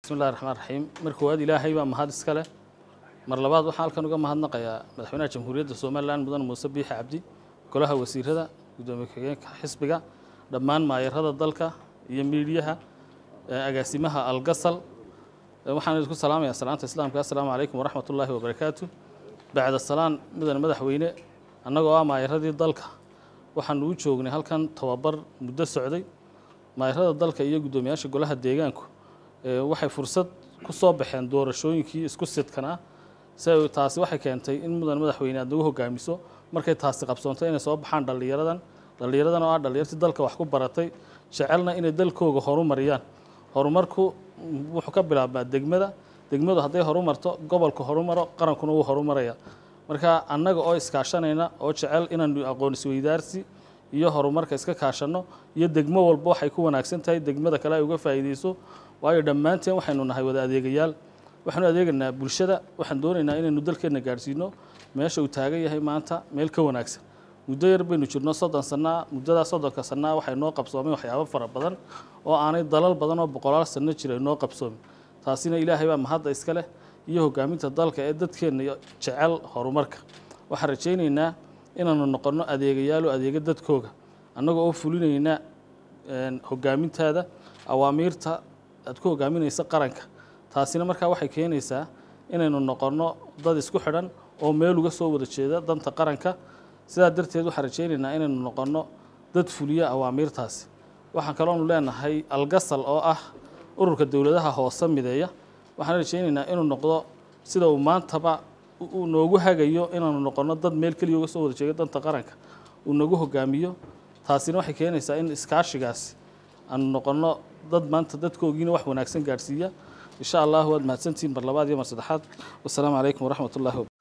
bismillahi raxmaan raxiim mar koowaad ilaahay baa mahad iska leh mar labaad waxaan halkan uga mahadnaqayaa madaxweynaha jamhuuriyadda somalilan mudan muuse biixi cabdi golaha wasiirada guddoomiye ku-xigeenka xisbiga dhammaan maayarada dalka iyo miidhiyaha agaasimaha algasal waxaan idinku salaamayaa salaanta islaamka assalaamu calaykum waraxmat ullaahi wabarakaatu bacda salaan mudan madaxweyne annagoo ah maayaradii dalka waxaanu u joognay halkan tababar muddo socday maayarada dalka iyo guddoomiyaasha golaha deegaanku waxay fursad ku soo baxeen doorashooyinkii isku sidkanaa si taasi waxay keentay in mudan madaxweyne aad nagu hogaamiso markay taasi qabsoonto inay soo baxaan dhallinyaradan dhallinyaradan oo ah dhallinyartii dalka wax ku baratay jecelna inay dalkooga horumariyaan horumarku wuxuu ka bilaabmaa degmada degmadu hadday horumarto gobolku horumaro qarankuna wuu horumaraya marka annaga oo iskaashanayna oo jecel inaanu aqoon isweydaarsi iyo horumarka iska kaashanno iyo degmo walba waxay ku wanaagsan tahay degmada kale ay uga faa'iideyso waayo dhammaanteen waxaynu nahay wada adeegayaal waxaanu adeeganaa bulshada waxaan doonaynaa inaynu dalkeenna gaadhsiino meesha uu taagan yahay maanta meel ka wanaagsan muddo yar baynu jirno soddon sannaa muddadaa soddonka sannaa waxay noo qabsoomeen waxyaabo fara badan oo aanay dalal badan oo boqolaal sanno jira noo qabsoomin taasina ilaahay baa mahadda iska leh iyo hogaaminta dalka ee dadkeenna jecel horumarka waxaan rajaynaynaa inaanu noqonno adeegayaalo adeega dadkooga annagoo oo fulinayna hogaamintaada awaamiirta aad ku hogaaminaysa qaranka taasina markaa waxay keenaysaa inaynu noqonno dad isku xidhan oo meel uga soo wada jeeda danta qaranka sidaa darteed waxaan rajaynaynaa inaynu noqonno dad fuliya awaamiirtaasi waxaan kaloonu leenahay algasal oo ah ururka dowladaha hoose mideeya waxaan rajaynaynaa inuu noqdo sida uu maantaba uu noogu hagayo inaanu noqonno dad meel keliya uga soo wada jeeda danta qaranka uu nagu hogaamiyo taasina waxay keenaysaa in iskaashigaasi aanu noqonno dad maanta dadkoogiina wax wanaagsan gaadhsiiya insha allah waad mahadsantihiin mar labaad iyo mar saddexaad wassalaamu calaykum waraxmat ullahi